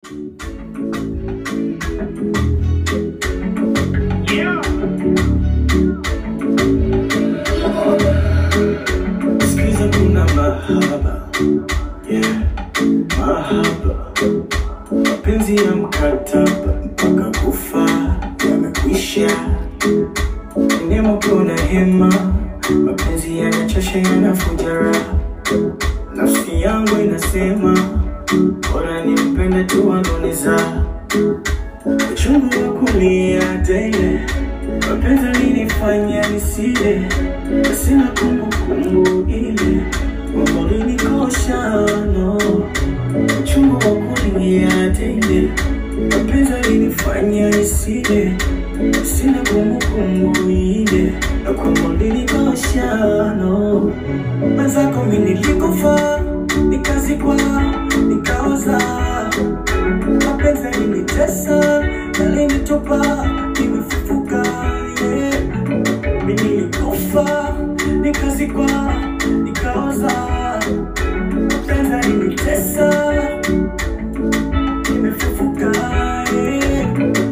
Sikiza kuna mahaba yeah, mahaba mapenzi ya mkataba mpaka kufa yamekwisha nemo kuna hema mapenzi yanachosha yanafuja raha nafsi yangu inasema bora nimpende tu aloniza uchungu wa kulia tele mapenzi alinifanya nisile sina kumbukumbu ile mambo linikosha no uchungu wa kulia tele mapenzi alinifanya nisile sina kumbukumbu ile na kwamba linikosha no mwenzako mi nilikufa nikazikwa nikaoza mapenzi yalinitesa yalinitupa nimefufuka yeah. mi nilikufa nikazikwa nikaoza mapenzi yalinitesa nimefufuka yeah.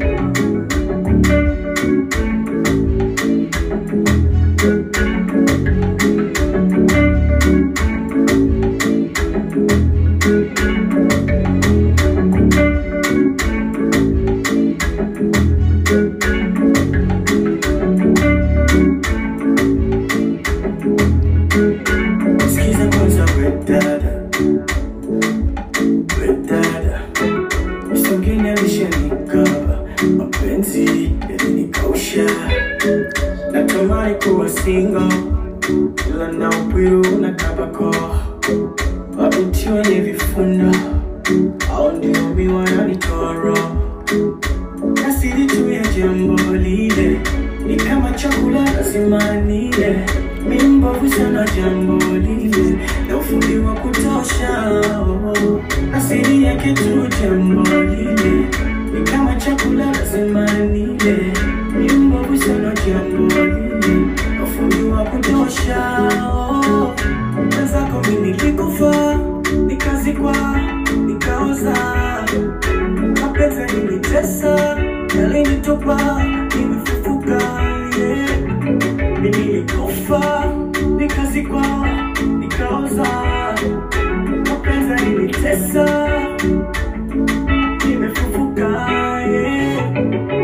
Sikiza kwanza we dada, we dada, msongeni alishanikaba, mapenzi yalinikausha, natamani kuwa single, ila na upwiru na tabako, mabinti wenye vifundo, au ndio mi wananitoa roho asili tu ya jambo lile ni kama chakula lazima nile mi mbovu sana jambo lile na ufundi wa kutosha oh. asili yake tu jambo lile ni kama chakula lazima nile mi mbovu sana jambo lile na ufundi wa kutosha oh. mwenzako mi nilikufa nikazikwa nikaoza mapenzi yalinitesa yalinitupa nimefufuka yeah. mi nilikufa nikazikwa nikaoza mapenzi yalinitesa nimefufuka yeah.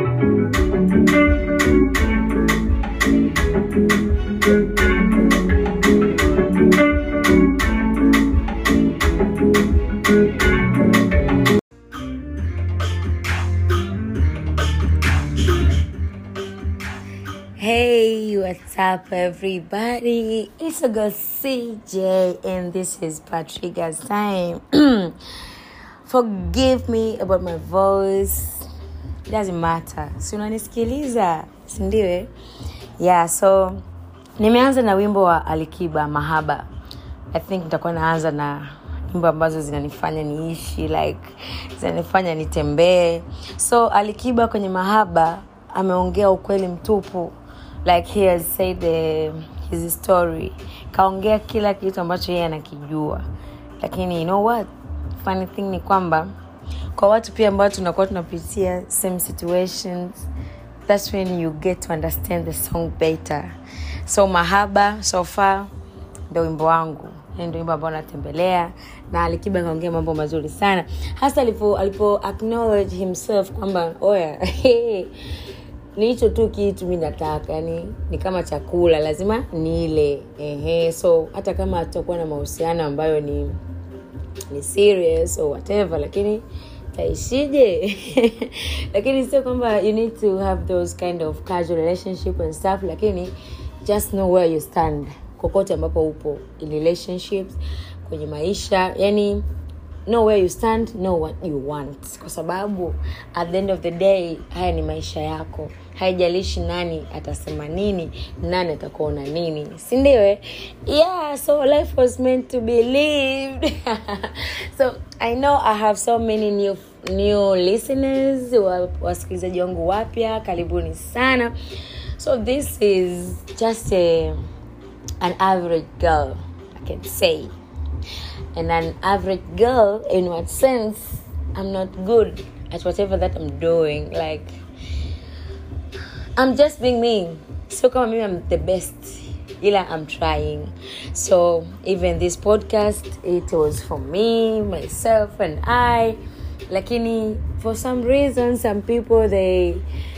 Hey, what's up, everybody? It's a girl CJ, and this is Patriga's time. Forgive me about my voice. It doesn't matter. Si unanisikiliza, si ndio? eh? Yeah, so nimeanza na wimbo wa Alikiba Mahaba. I think nitakuwa naanza na nyimbo ambazo zinanifanya niishi like zinanifanya nitembee. So Alikiba kwenye Mahaba ameongea ukweli mtupu like he has said the, his story kaongea kila kitu ambacho yeye anakijua lakini you know what funny thing ni kwamba kwa watu pia ambao tunakuwa tunapitia same situations that's when you get to understand the song better so mahaba so far ndo wimbo wangu Hii ndo wimbo ambao natembelea na alikiba kaongea mambo mazuri sana hasa alipo alipo acknowledge himself kwamba oya ni hicho tu kitu mi nataka yani ni kama chakula lazima nile ehe so hata kama hatakuwa na mahusiano ambayo ni ni serious or whatever lakini taishije lakini sio kwamba you need to have those kind of casual relationship and stuff lakini just know where you stand kokote ambapo upo in relationships kwenye maisha yani know where you stand know what you want kwa sababu at the end of the day haya ni maisha yako haijalishi nani atasema nini nani atakuona nini sindio eh? yeah so life was meant to be lived so i know i have so many new new listeners wa- wasikilizaji wangu wapya karibuni sana so this is just a, an average girl i can say and an average girl in what sense i'm not good at whatever that i'm doing like i'm just being me so kama mimi i'm the best ila i'm trying so even this podcast it was for me myself and i lakini for some reason some people they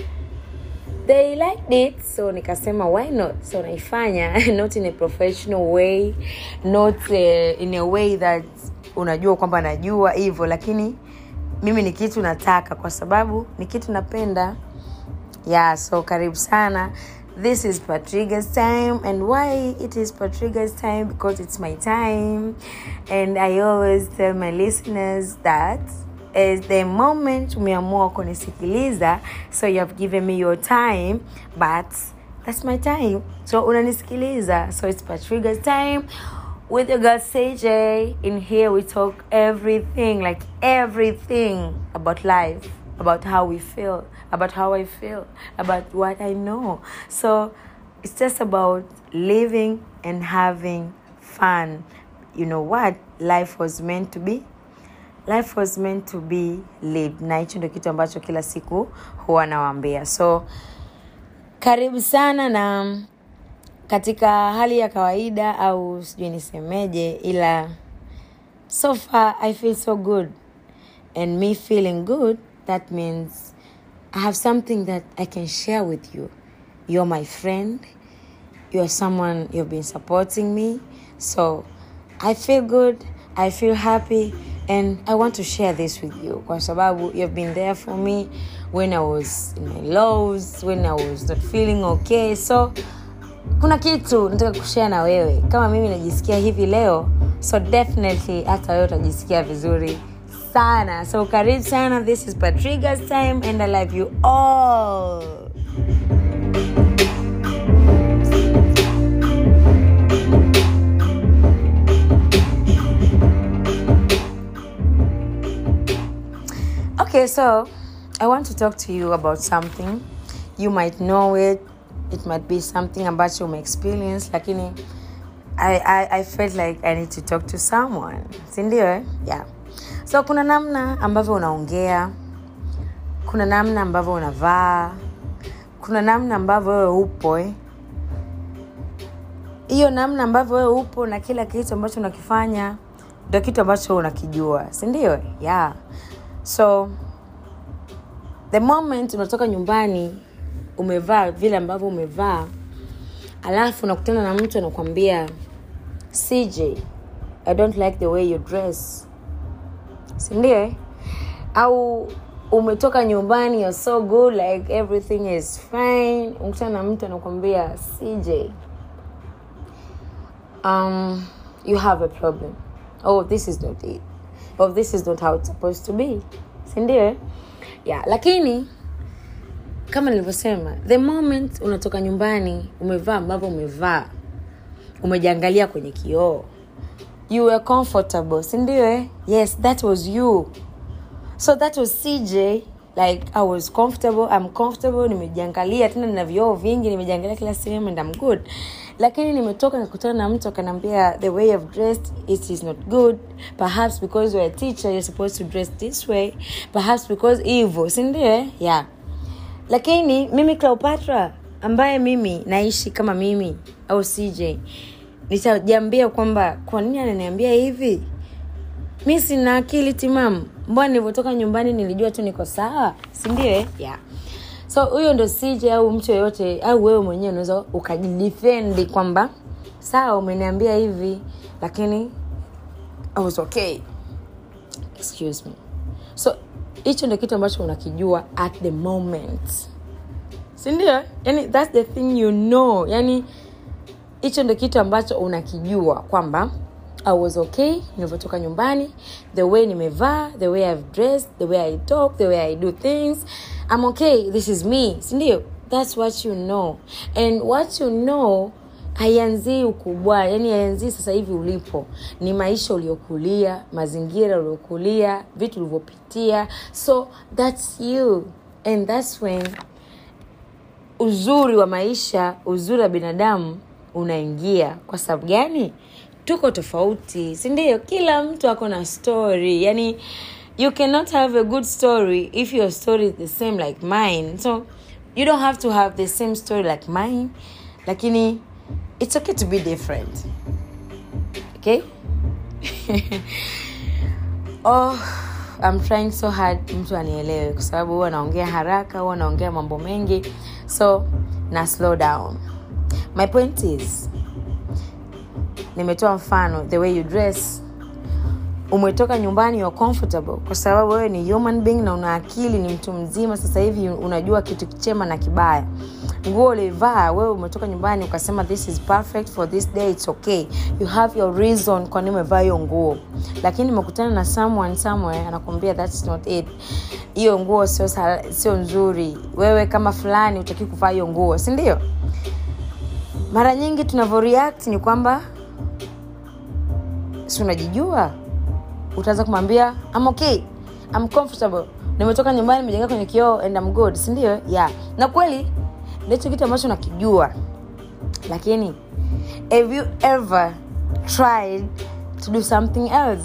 they liked it so nikasema why not so naifanya not in a professional way not uh, in a way that unajua kwamba najua hivyo lakini mimi ni kitu nataka kwa sababu ni kitu napenda yeah so karibu sana this is patriga's time and why it is patriga's time because it's my time and i always tell my listeners that is the moment umeamua kunisikiliza so you have given me your time but that's my time so unanisikiliza so it's patriga's time with your girl CJ. In here, we talk everything, like everything about life, about how we feel, about how I feel, about what I know. So it's just about living and having fun. You know what? Life was meant to be. Life was meant to be lived. Na hicho ndio kitu ambacho kila siku huwa nawaambia. So karibu sana na katika hali ya kawaida au sijui nisemeje ila so far i feel so good and me feeling good that means i have something that i can share with you you're my friend you're someone you've been supporting me so i feel good i feel happy and i want to share this with you kwa sababu you've been there for me when i was in my lows when i was not feeling okay so kuna kitu nataka kushare na wewe kama mimi najisikia hivi leo so definitely hata wewe utajisikia vizuri sana so karibu sana this is patriga's time and i love you all okay so i want to talk to you about something you might know it it might be something ambacho umeexperience lakini I, I, i felt like i need to talk to someone sindio eh? yeah so kuna namna ambavyo unaongea kuna namna ambavyo unavaa kuna namna ambavyo wewe upo eh? hiyo namna ambavyo wewe upo na kila kitu ambacho unakifanya ndo kitu ambacho unakijua sindio yeah so the moment unatoka nyumbani umevaa vile ambavyo umevaa alafu unakutana na mtu anakwambia cj i don't like the way you dress sindio eh? au umetoka nyumbani you're so good like everything is fine unakutana na mtu anakwambia cj um, you have a problem oh this is not it oh this is not how it's supposed to be sindio eh? yeah lakini kama nilivyosema the moment unatoka nyumbani umevaa ambavyo umevaa umejiangalia kwenye kioo you were comfortable sindio eh? yes that was you so that was cj like i was comfortable i'm comfortable nimejiangalia tena nina vioo vingi nimejiangalia kila sehemu and i'm good lakini nimetoka nikutana na mtu akanaambia the way you've dressed it is not good perhaps because you're a teacher you're supposed to dress this way perhaps because hivyo sindio eh? yeah lakini mimi cleopatra ambaye mimi naishi kama mimi au cj nitajiambia kwamba kwa nini ananiambia hivi mi sina akili timamu mbona nilivyotoka nyumbani nilijua tu niko sawa sindio eh? yeah so huyo ndo cj au mtu yoyote au wewe mwenyewe unaweza ukajidefendi kwamba sawa umeniambia hivi lakini i was okay excuse me so hicho ndo kitu ambacho unakijua at the moment sindio yani thats the thing you know yani hicho ndo kitu ambacho unakijua kwamba i was okay nilivyotoka nyumbani the way nimevaa the way i've dressed the way i talk the way i do things i'm okay this is me sindio thats what you know and what you know haianzii ukubwa yani haianzii sasa hivi ulipo ni maisha uliokulia mazingira uliokulia vitu ulivyopitia so thats you and thats when uzuri wa maisha uzuri wa binadamu unaingia kwa sababu gani tuko tofauti sindio kila mtu ako na story yani you cannot have a good story if your story is the same like mine so you don't have to have the same story like mine lakini it's okay to be different okay oh I'm trying so hard mtu anielewe kwa sababu huwa naongea haraka huwa naongea mambo mengi so na slow down my point is nimetoa mfano the way you dress umetoka nyumbani you're comfortable kwa sababu wewe ni human being na una akili ni mtu mzima sasa hivi unajua kitu chema na kibaya nguo ulivaa wewe umetoka nyumbani ukasema this is perfect for this day it's okay you have your reason kwa nini umevaa hiyo nguo lakini umekutana na someone somewhere anakuambia that's not it hiyo nguo sio sal- sio nzuri wewe kama fulani utaki kuvaa hiyo nguo si ndio mara nyingi tunavyoreact ni kwamba si unajijua utaanza kumwambia I'm okay I'm comfortable nimetoka nyumbani nimejenga kwenye kioo and I'm good si ndio yeah na kweli ndicho kitu ambacho nakijua lakini have you ever tried to do something else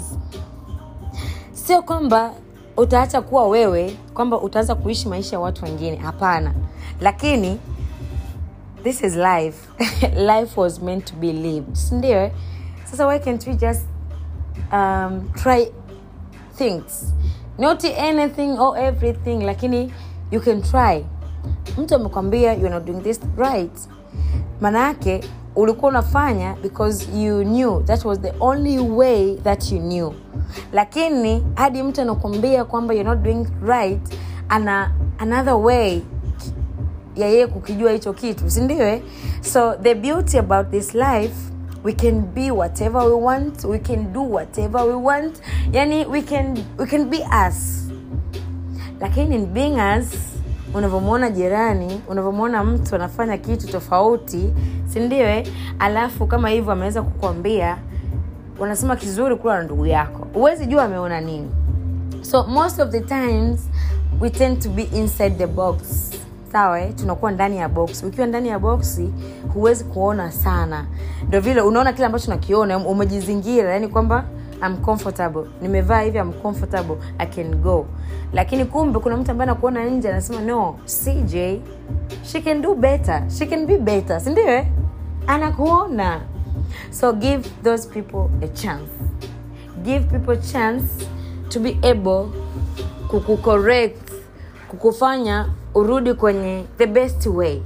sio kwamba utaacha kuwa wewe kwamba utaanza kuishi maisha ya watu wengine hapana lakini this is life life was meant to be lived sindio eh? sasa why can't we just um, try things not anything or everything lakini you can try mtu amekwambia you're not doing this right maana yake ulikuwa unafanya because you knew that was the only way that you knew lakini hadi mtu anakwambia kwamba you're not doing right ana another way ya yeye kukijua hicho kitu sindio eh? so the beauty about this life we can be whatever we want we can do whatever we want yani we can, we can be us lakini in being us unavyomwona jirani unavyomwona mtu anafanya kitu tofauti sindio eh? alafu kama hivyo ameweza kukwambia wanasema kizuri kula na ndugu yako huwezi jua ameona nini so most of the times we tend to be inside the box sawa eh? tunakuwa ndani ya box ukiwa ndani ya boksi huwezi kuona sana ndo vile unaona kile ambacho nakiona umejizingira yani kwamba I'm comfortable nimevaa hivi I'm comfortable I can go lakini kumbe kuna mtu ambaye anakuona nje anasema no cj she can do better she can be better sindio eh? anakuona so give those people a chance give people chance to be able kukucorrect kukufanya urudi kwenye the best way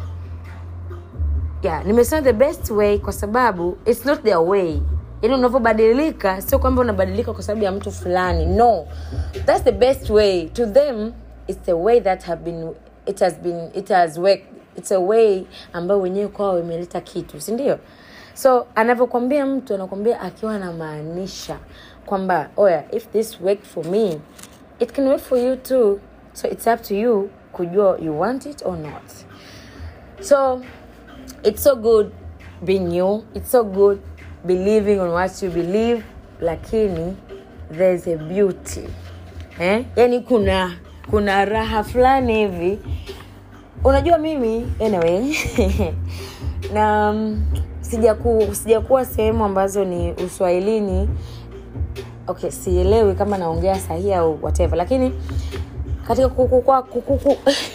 yeah nimesema the best way kwa sababu its not their way yaani unavyobadilika sio kwamba unabadilika kwa sababu ya mtu fulani no thats the best way to them its the way that have been it has been it has worked it's a way ambayo wenyewe kwao imeleta kitu si ndio so anavyokwambia mtu anakwambia akiwa anamaanisha kwamba oya if this worked for me it can work for you too so it's up to you kujua you want it or not so it's so good being you it's so good believing on what you believe lakini there's a beauty eh? yani kuna kuna raha fulani hivi unajua mimi anyway na um, sijaku sijakuwa sehemu ambazo ni uswahilini okay sielewi kama naongea sahihi au whatever lakini katika kukukua kukuku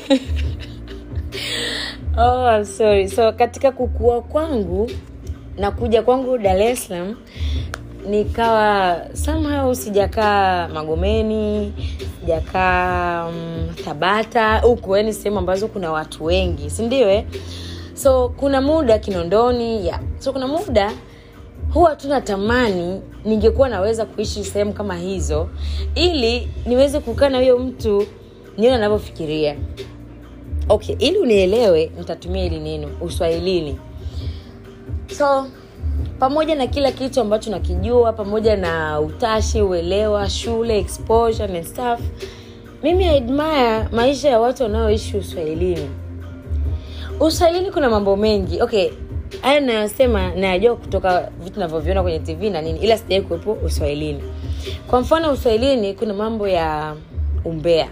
oh, I'm sorry so katika kukua kwangu na kuja kwangu dar es salaam nikawa somehow sijakaa magomeni sijakaa um, tabata huku yani sehemu ambazo kuna watu wengi sindio eh? so kuna muda kinondoni yeah. so kuna muda huwa tunatamani ningekuwa naweza kuishi sehemu kama hizo ili niweze kukaa na huyo mtu nione anavyofikiria okay ili unielewe nitatumia hili neno uswahilini so pamoja na kila kitu ambacho nakijua pamoja na utashi uelewa shule exposure and stuff mimi I admire maisha ya watu wanaoishi uswahilini uswahilini kuna mambo mengi okay haya nayosema nayajua kutoka vitu navyoviona kwenye tv na nini ila sijawai kuwepo uswahilini kwa mfano uswahilini kuna mambo ya umbea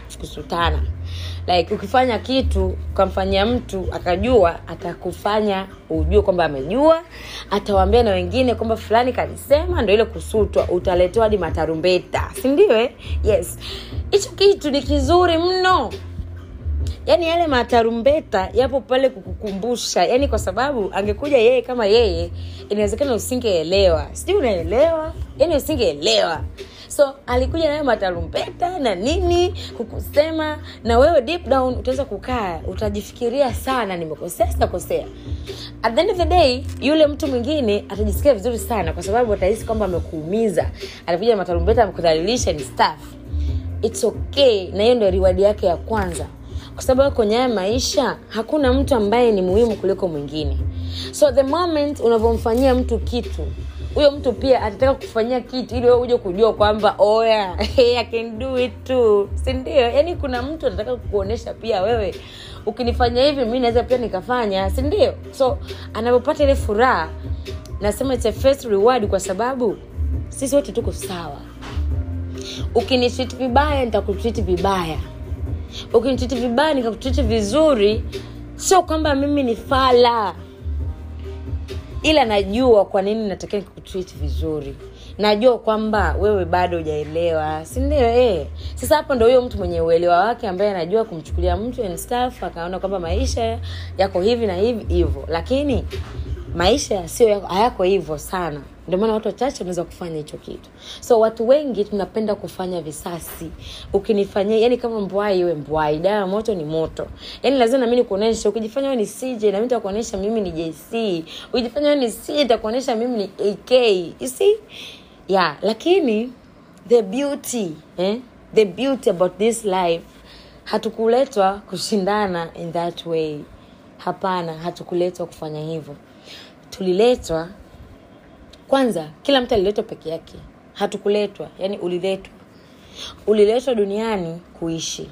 kusutana like ukifanya kitu ukamfanyia mtu akajua atakufanya ujue kwamba amejua atawaambia na wengine kwamba fulani kalisema ndo ile kusutwa utaletewa hadi matarumbeta sindio eh? yes hicho kitu ni kizuri mno yaani yale matarumbeta yapo pale kukukumbusha yaani kwa sababu angekuja yeye kama yeye inawezekana usingeelewa sijui unaelewa yaani usingeelewa so alikuja nayo matarumbeta na nini kukusema na wewe deep down utaweza kukaa utajifikiria sana nimekosea sitakosea at the end of the day yule mtu mwingine atajisikia vizuri sana kwa sababu atahisi kwamba amekuumiza alikuja na matarumbeta amekudhalilisha ni staff its okay na hiyo ndio riwadi yake ya kwanza kwa sababu kwenye haya maisha hakuna mtu ambaye ni muhimu kuliko mwingine so the moment unavyomfanyia mtu kitu huyo mtu pia atataka kufanyia kitu ili wewe uje kujua kwamba oya hey, I can do it too sindio yaani kuna mtu anataka kukuonyesha pia wewe ukinifanya hivi mi naweza pia nikafanya sindio so anavyopata ile furaha nasema it's a first reward kwa sababu sisi wote tuko sawa ukinitreat vibaya nitakutreat vibaya ukinitreat vibaya nikakutreat vizuri sio kwamba mimi ni fala ila najua kwa nini natakiwa nikutreat vizuri najua kwamba wewe bado hujaelewa sindio eh. sasa hapo ndo huyo mtu mwenye uelewa wake ambaye anajua kumchukulia mtu and stuff akaona kwamba maisha yako hivi na hivi hivyo lakini maisha sio yako- hayako hivyo sana ndio maana watu wachache wanaweza kufanya hicho kitu so watu wengi tunapenda kufanya visasi ukinifanyia yani kama mbwai iwe mbwai dawa ya moto ni moto yani lazima nami nikuonyesha ukijifanya wewe ni cj nami nitakuonyesha mimi ni jc ukijifanya wewe ni c nitakuonyesha mimi ni ak you see yeah lakini the beauty eh? the beauty about this life hatukuletwa kushindana in that way hapana hatukuletwa kufanya hivyo tuliletwa kwanza kila mtu aliletwa peke yake hatukuletwa yani uliletwa uliletwa duniani kuishi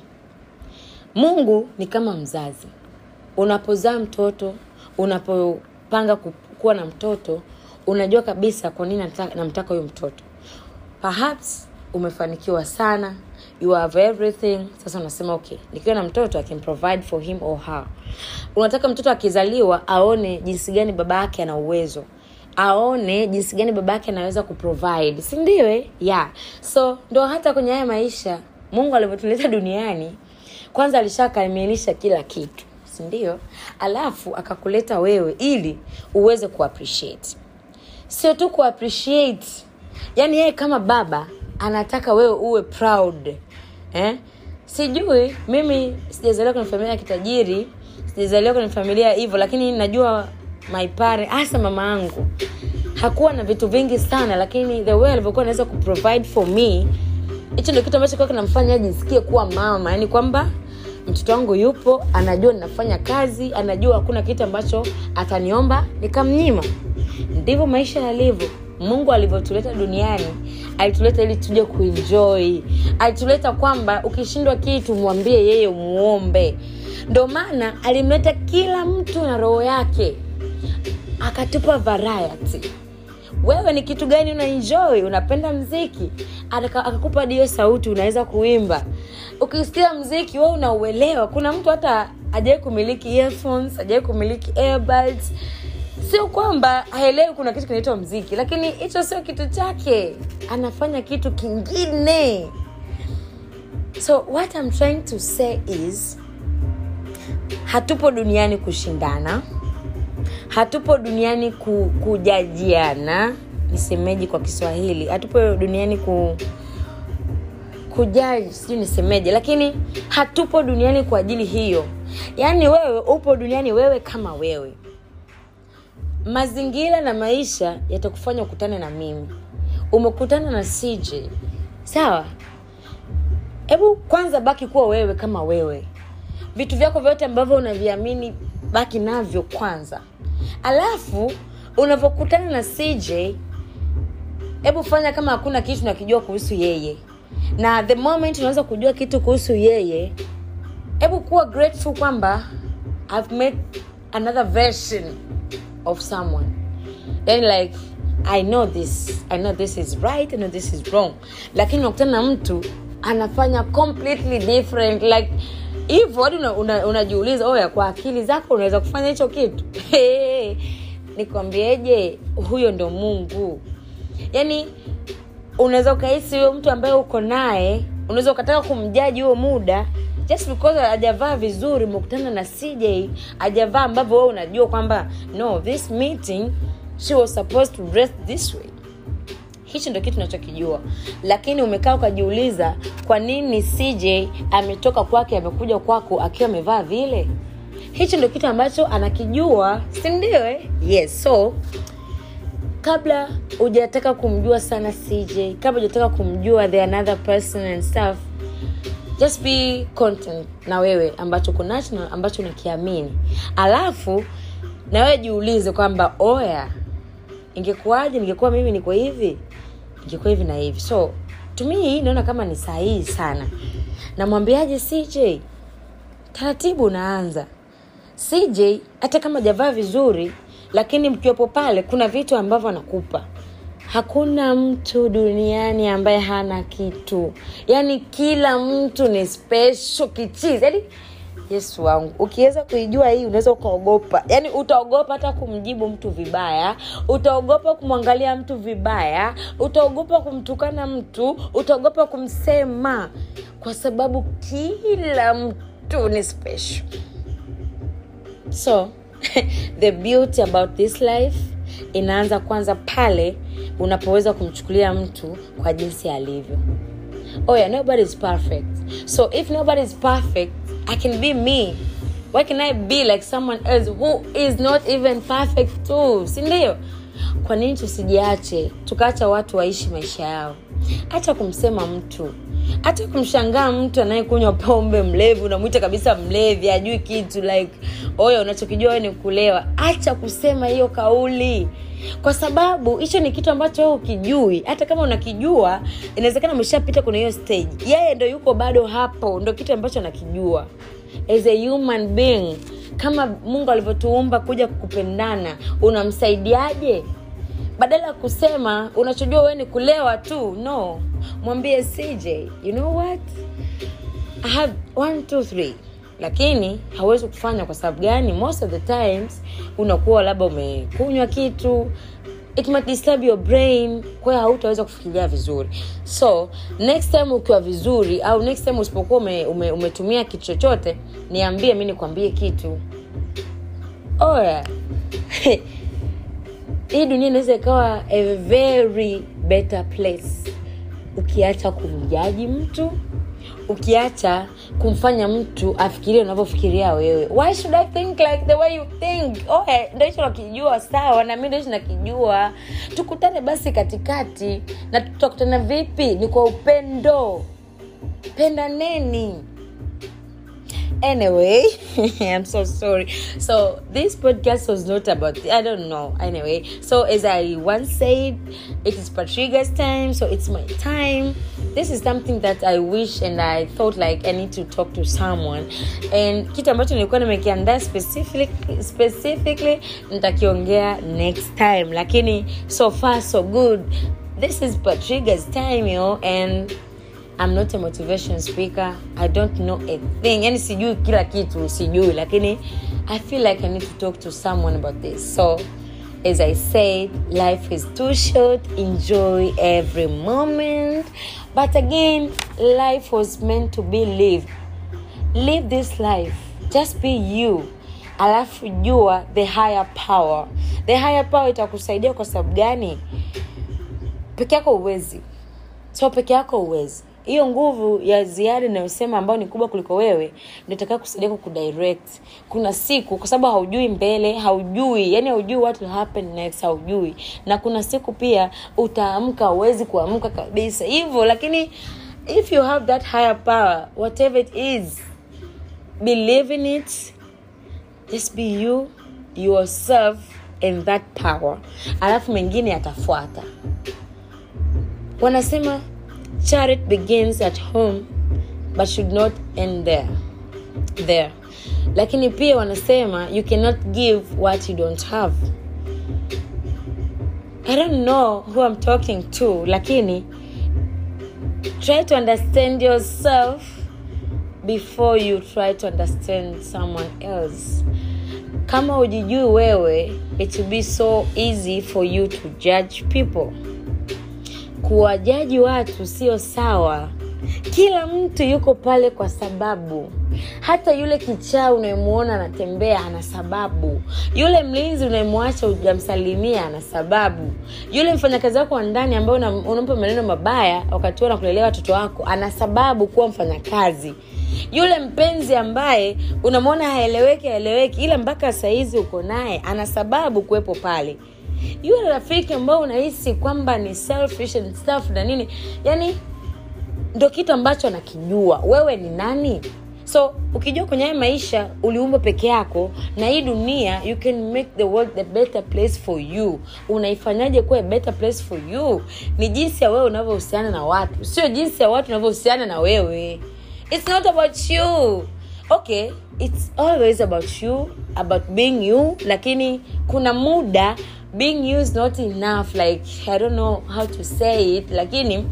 mungu ni kama mzazi unapozaa mtoto unapopanga ku- kuwa na mtoto unajua kabisa kwa nini nataka- namtaka huyo mtoto perhaps umefanikiwa sana you have everything sasa unasema okay nikiwa na mtoto i can provide for him or her unataka mtoto akizaliwa aone jinsi gani baba yake ana uwezo aone jinsi gani baba yake anaweza kuprovide si ndio eh? yeah so ndo hata kwenye haya maisha mungu alivyotuleta duniani kwanza alishakamilisha kila kitu sindio alafu akakuleta wewe ili uweze kuappreciate sio tu kuappreciate yaani yeye kama baba anataka wewe uwe proud eh? sijui mimi sijazaliwa kwenye familia ya kitajiri sijazaliwa kwenye familia hivyo lakini najua my pare hasa mama yangu hakuwa na vitu vingi sana lakini the way alivyokuwa anaweza kuprovide for me hicho ndio kitu ambacho kwa kinamfanya ajisikie kuwa mama yaani kwamba mtoto wangu yupo anajua ninafanya kazi anajua hakuna kitu ambacho ataniomba nikamnyima ndivyo maisha yalivyo mungu alivyotuleta duniani alituleta ili tuje kuenjoy alituleta kwamba ukishindwa kitu mwambie yeye umuombe ndo maana alimleta kila mtu na roho yake akatupa variety wewe ni kitu gani una enjoy unapenda mziki Ataka- akakupa dio sauti unaweza kuimba ukisikia mziki we unauelewa kuna mtu hata ajawai kumiliki earphones ajawai kumiliki earbuds sio kwamba haelewi kuna kitu kinaitwa mziki lakini hicho sio kitu chake anafanya kitu kingine so what I'm trying to say is hatupo duniani kushindana hatupo duniani ku, kujajiana nisemeji kwa kiswahili hatupo duniani ku kujaji sijui nisemeje lakini hatupo duniani kwa ajili hiyo yaani wewe upo duniani wewe kama wewe mazingira na maisha yatakufanya ukutane na mimi umekutana na cj sawa hebu kwanza baki kuwa wewe kama wewe vitu vyako vyote ambavyo unaviamini baki navyo kwanza alafu unavyokutana na cj hebu fanya kama hakuna kitu nakijua kuhusu yeye na the moment unaweza kujua kitu kuhusu yeye hebu kuwa grateful kwamba i've met another version of someone then like i know this i know this is right i know this is wrong lakini unakutana na mtu anafanya completely different like hivyo hadi unajiuliza una, una unajiuliza, oya kwa akili zako unaweza kufanya hicho kitu nikwambieje huyo ndo mungu yaani unaweza ukahisi huyo mtu ambaye uko naye unaweza ukataka kumjaji huo muda just because hajavaa vizuri umekutana na cj hajavaa ambavyo wewe unajua kwamba no this meeting she was supposed to dress this way hicho ndo kitu unachokijua lakini umekaa ukajiuliza kwa nini cj ametoka kwake amekuja kwako akiwa amevaa vile hicho ndo kitu ambacho anakijua sindio eh? yes so kabla hujataka kumjua sana cj kabla hujataka kumjua the another person and stuff just be content na wewe ambacho uko national ambacho unakiamini alafu na wewe jiulize kwamba oya ingekuwaje ningekuwa mimi niko hivi ingekuwa hivi na hivi so tumii naona kama ni sahihi sana namwambiaje cj taratibu unaanza cj hata kama javaa vizuri lakini mkiwepo pale kuna vitu ambavyo anakupa hakuna mtu duniani ambaye hana kitu yaani kila mtu ni special kichizi yaani yesu wangu ukiweza kuijua hii unaweza ukaogopa yaani utaogopa hata kumjibu mtu vibaya utaogopa kumwangalia mtu vibaya utaogopa kumtukana mtu utaogopa kumsema kwa sababu kila mtu ni special so the beauty about this life inaanza kwanza pale unapoweza kumchukulia mtu kwa jinsi alivyo oh yeah nobody is perfect so if nobody is perfect i can be me why can i be like someone else who is not even perfect too sindio kwa nini tusijiache tukaacha watu waishi maisha yao hata kumsema mtu hata kumshangaa mtu anayekunywa pombe mlevi unamwita kabisa mlevi ajui kitu like oyo unachokijua we ni kulewa acha kusema hiyo kauli kwa sababu hicho ni kitu ambacho wewe ukijui hata kama unakijua inawezekana umeshapita kwenye hiyo stage yeye ndo yuko bado hapo ndo kitu ambacho anakijua as a human being kama mungu alivyotuumba kuja kupendana unamsaidiaje badala ya kusema unachojua wewe ni kulewa tu no mwambie cj you know what i have one two three lakini hauwezi kufanya kwa sababu gani most of the times unakuwa labda umekunywa kitu it might disturb your brain kwa hiyo hautaweza kufikiria vizuri so next time ukiwa vizuri au next time usipokuwa ume, ume, umetumia kitu chochote niambie mi nikwambie kitu oya hii dunia inaweza ikawa a very better place ukiacha kumjaji mtu ukiacha kumfanya mtu afikirie unavyofikiria wewe why should i think like the way you think oh, eh, ndo hicho nakijua sawa na mi ndo hicho nakijua tukutane basi katikati na tutakutana vipi ni kwa upendo pendaneni anyway i'm so sorry so this podcast was not about i don't know anyway so as i once said it is patriga's time so it's my time this is something that i wish and i thought like i need to talk to someone and kitu ambacho nilikuwa nimekiandaa specifically, specifically nitakiongea next time lakini so far so good this is patriga's time yo and I'm not a motivation speaker. I don't know a thing. Yani sijui kila kitu, sijui lakini I feel like I need to talk to someone about this. So as I said, life is too short. Enjoy every moment. But again, life was meant to be lived. Live this life. Just be you. Alafu jua the higher power. The higher power itakusaidia kwa sababu gani? Peke yako uwezi. So peke yako uwezi hiyo nguvu ya ziada inayosema ambayo ni kubwa kuliko wewe ndio itakaa kusaidia kukudirect kuna siku kwa sababu haujui mbele haujui yani haujui what will happen next haujui na kuna siku pia utaamka huwezi kuamka kabisa hivyo lakini if you have that higher power whatever it is believe in it just be you yourself and that power alafu mengine yatafuata wanasema charity begins at home but should not end there there lakini pia wanasema you cannot give what you don't have i don't know who i'm talking to lakini try to understand yourself before you try to understand someone else kama ujijui wewe it will be so easy for you to judge people kuwajaji watu sio sawa kila mtu yuko pale kwa sababu hata yule kichaa unayemwona anatembea ana sababu yule mlinzi unayemwacha ujamsalimia ana sababu yule mfanyakazi wako wa ndani ambaye una- unampa maneno mabaya wakati huo nakulelea watoto wako ana sababu kuwa mfanyakazi yule mpenzi ambaye unamwona haeleweki haeleweki ila mpaka sahizi uko naye ana sababu kuwepo pale yule rafiki ambao unahisi kwamba ni selfish and stuff na nini yani ndo kitu ambacho anakijua wewe ni nani so ukijua kwenye haya maisha uliumbwa peke yako na hii dunia you can make the world the better place for you unaifanyaje kuwa a better place for you ni jinsi ya wewe unavyohusiana na watu sio jinsi ya watu unavyohusiana na wewe it's not about you okay it's always about you about being you lakini kuna muda being you is not enough like i don't know how to say it lakini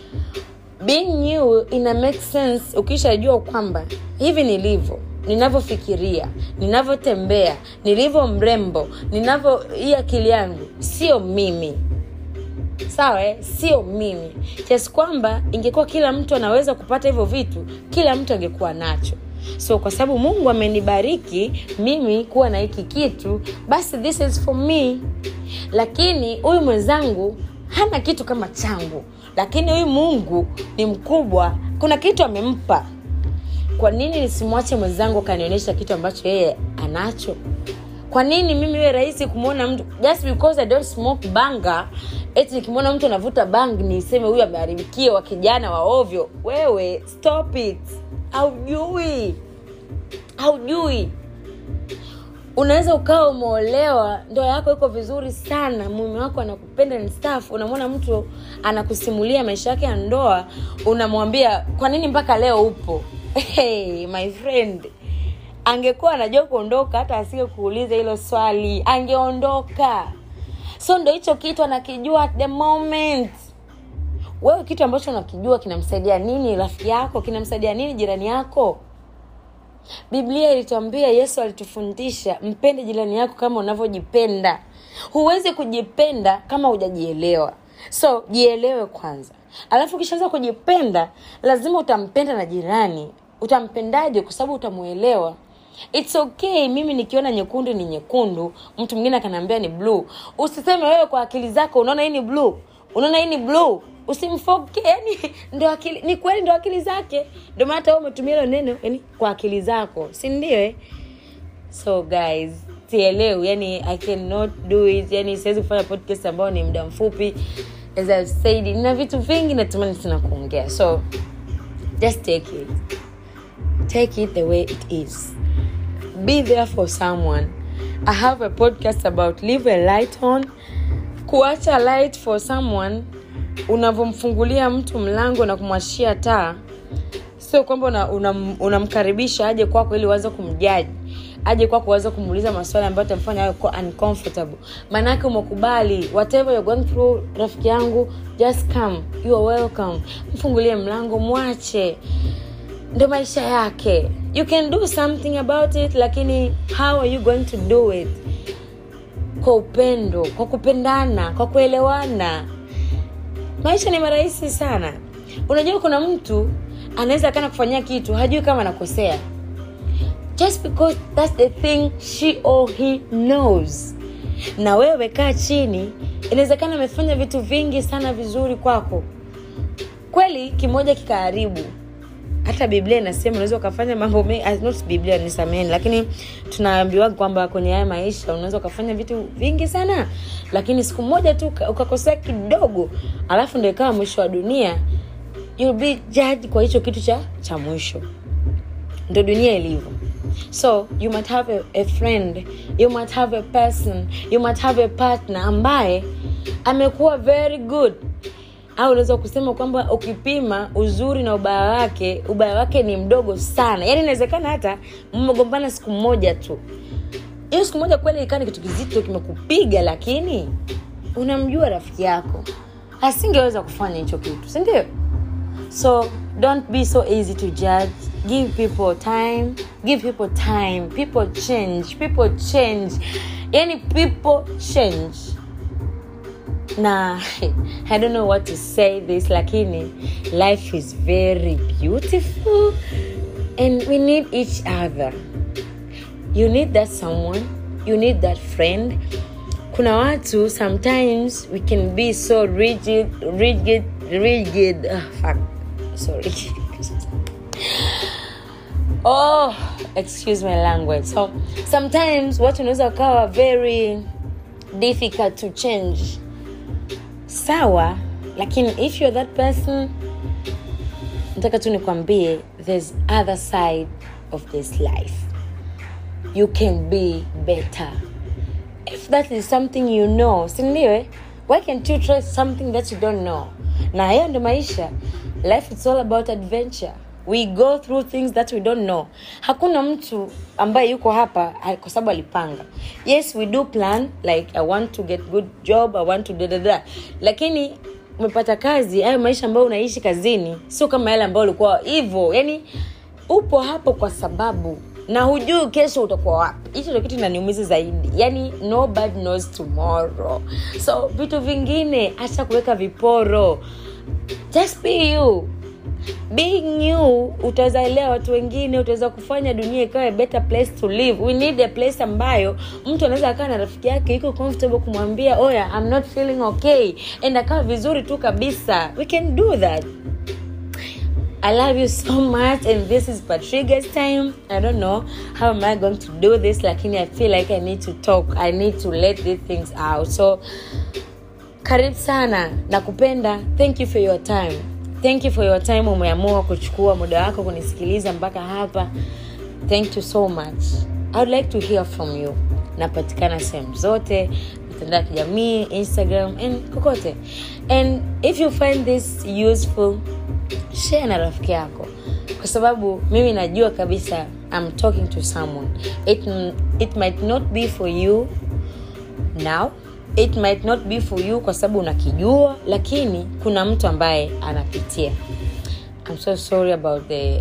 being you ina make sense ukishajua kwamba hivi nilivyo ninavyofikiria ninavyotembea nilivyo mrembo ninavyo hii akili yangu sio mimi sawa eh? sio mimi kiasi kwamba ingekuwa kila mtu anaweza kupata hivyo vitu kila mtu angekuwa nacho so kwa sababu mungu amenibariki mimi kuwa na hiki kitu basi this is for me lakini huyu mwenzangu hana kitu kama changu lakini huyu mungu ni mkubwa kuna kitu amempa kwa nini nisimwache mwenzangu akanionyesha kitu ambacho yeye anacho kwa nini mimi iwe rahisi kumwona mtu just because i don't smoke banga eti nikimwona mtu anavuta bang niseme huyu ameharibikiwa kijana wa ovyo wewe stop it haujui haujui unaweza ukawa umeolewa ndoa yako iko vizuri sana mume wako anakupenda ni staff unamwona mtu anakusimulia maisha yake ya ndoa unamwambia kwa nini mpaka leo upo hey, my friend angekuwa anajua kuondoka hata asingekuuliza hilo swali angeondoka so ndo hicho kitu anakijua at the moment wewe kitu ambacho unakijua kinamsaidia nini rafiki yako kinamsaidia nini jirani yako biblia ilituambia yesu alitufundisha mpende jirani yako kama unavyojipenda huwezi kujipenda kama hujajielewa so jielewe kwanza alafu ukishaanza kujipenda lazima utampenda na jirani utampendaje kwa sababu utamuelewa its okay mimi nikiona nyekundu ni nyekundu mtu mwingine akanaambia ni bluu usiseme wewe kwa akili zako unaona hii ni bluu unaona hii ni bluu usimfoke yani ndo akili ni kweli ndo akili zake ndo maana hata wewe umetumia hilo neno yani kwa akili zako si ndio eh? so guys sielewi yani i cannot do it yani siwezi kufanya podcast ambayo ni muda mfupi as I've said nina vitu vingi natamani sana kuongea so just take it take it the way it is be there for someone i have a podcast about leave a light on kuacha light for someone unavyomfungulia mtu mlango na kumwashia taa sio kwamba unamkaribisha una, una unamkaribisha aje kwako ili uanze kumjaji aje kwako uanze kumuuliza maswali ambayo tamfanya awe ko- uncomfortable maanaake umekubali whatever you're going through rafiki yangu just come you are welcome mfungulie mlango mwache ndo maisha yake you can do something about it lakini how are you going to do it kwa upendo kwa kupendana kwa kuelewana maisha ni marahisi sana unajua kuna mtu anaweza kana kufanyia kitu hajui kama anakosea just because that's the thing she or he knows na wewe kaa chini inawezekana amefanya vitu vingi sana vizuri kwako kweli kimoja kikaharibu hata biblia inasema unaweza ukafanya mambo mengi ah, not biblia nisameni lakini tunaambiwa kwamba kwenye haya maisha unaweza ukafanya vitu vingi sana lakini siku moja tu uka- ukakosea kidogo alafu ndo ikawa mwisho wa dunia you'll be judged kwa hicho kitu cha cha mwisho ndo dunia ilivyo so you might have a, a friend you might have a person you might have a partner ambaye amekuwa very good au unaweza kusema kwamba ukipima uzuri na ubaya wake ubaya wake ni mdogo sana yaani inawezekana hata mmegombana siku moja tu hiyo siku moja kweli ikaa ni kitu kizito kimekupiga lakini unamjua rafiki yako asingeweza kufanya hicho kitu sindio so don't be so easy to judge give people time give people time people change people change yani people change na i don't know what to say this lakini life is very beautiful and we need each other you need that someone you need that friend kuna watu sometimes we can be so rigid rigid rigid oh, fuck sorry oh excuse my language so sometimes watu unaweza wakawa very difficult to change sawa lakini if you're that person nataka tu nikwambie there's other side of this life you can be better if that is something you know sindiwe why can't you try something that you don't know na hiyo ndo maisha life it's all about adventure we go through things that we don't know hakuna mtu ambaye yuko hapa ah, kwa sababu alipanga yes we do plan like i want to get good job i want to dadada lakini umepata kazi hayo maisha ambayo unaishi kazini sio kama yale ambayo ulikuwa hivyo yani upo hapo kwa sababu na hujui kesho utakuwa wapi hicho ndo kitu inaniumiza zaidi yani nobody knows tomorrow so vitu vingine acha kuweka viporo just be you being you utaweza elewa watu wengine utaweza kufanya dunia ikawa a better place to live we need a place ambayo mtu anaweza akaa na rafiki yake iko comfortable kumwambia oya i'm not feeling okay and akawa vizuri tu kabisa we can do that I love you so much, and this is Patriga's time. I don't know how am I going to do this. Lakini I feel like I need to talk. I need to let these things out. So, karibu sana, nakupenda. Thank you for your time. Thank you for your time. Umeamua kuchukua muda wako kunisikiliza mpaka hapa. Thank you so much. I would like to hear from you. Napatikana sehemu zote mitandao ya kijamii instagram and kokote and if you find this useful share na rafiki yako kwa sababu mimi najua kabisa I'm talking to someone it, it might not be for you now it might not be for you kwa sababu unakijua lakini kuna mtu ambaye anapitia I'm so sorry about the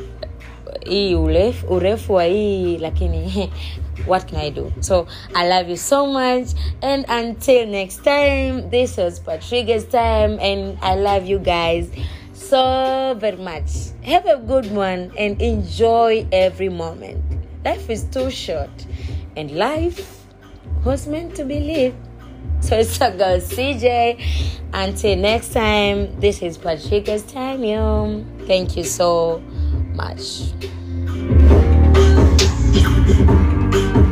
hii urefu, urefu wa hii lakini what can i do so i love you so much and until next time this was patriga's time and i love you guys so very much have a good one and enjoy every moment life is too short and life was meant to be lived so it's a girl cj until next time this is patriga's time yo thank you so much